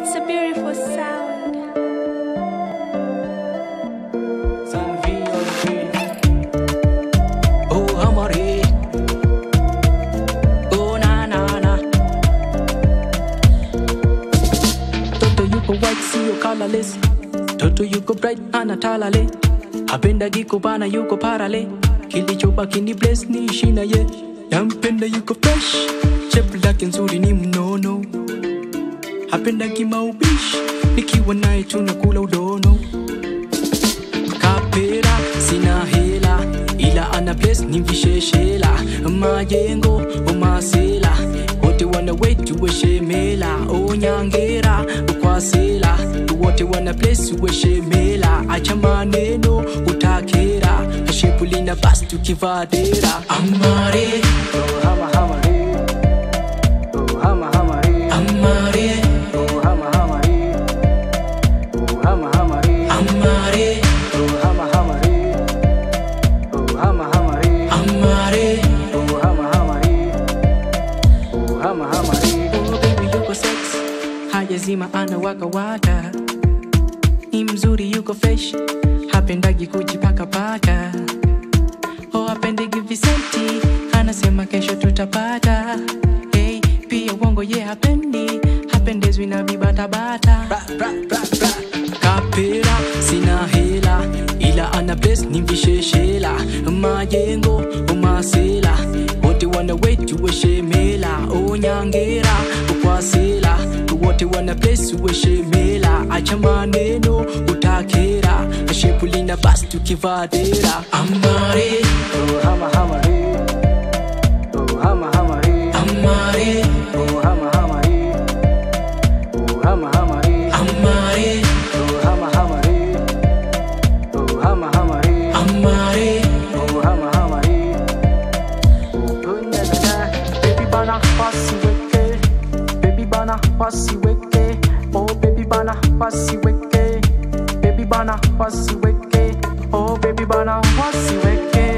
It's a beautiful sound. Oh, Amare. Oh, na na na. Toto yuko white, sio colorless. Toto yuko bright, anatalale. Apenda giko bana, yuko parale. Kilichobaki ni bless ni shina ye. Nampenda yuko fresh, shape lake nzuri ni mnono. Apenda kimaubishi, nikiwa naye tunakula udono kapera sina hela ila ana place ni visheshela majengo omasela wote wana wetu weshemela onyangera ukwasela wote wana place weshemela acha maneno utakera shepulina basi tukivadera amare Oh, hama hama re. Oh, hama hama re. amare Oh, hama hama re. Oh, hama hama re. amare Oh, hama hama re. Oh, hama hama re. amare Oh, hama hama re. Oh, hama hama re. Oh, baby yuko sex hajazima anawakawaka ni mzuri yuko fresh hapendagi kujipakapaka oh, apendegi visenti anasema kesho tutapata hey, pia wongo ye hapendi hapendezwi na vibatabata kapera sina hela ila ana place ni visheshela majengo umasela wote wana wetu weshemela onyangera ukwasela wote wana place weshemela acha maneno utakera shepulina basi tukivadera amare Oh, hama hama re. Oh, hama hama re. amare Oh, hama hama re. Oh, hama hama re. amare Oh, hama hama re. Oh, hama hama re. amare Oh, hama hama re. Oh, na na na. Baby bana pasi weke. Baby bana pasi weke. Oh, baby bana pasi weke. Baby bana pasi weke. Oh, baby bana pasi weke.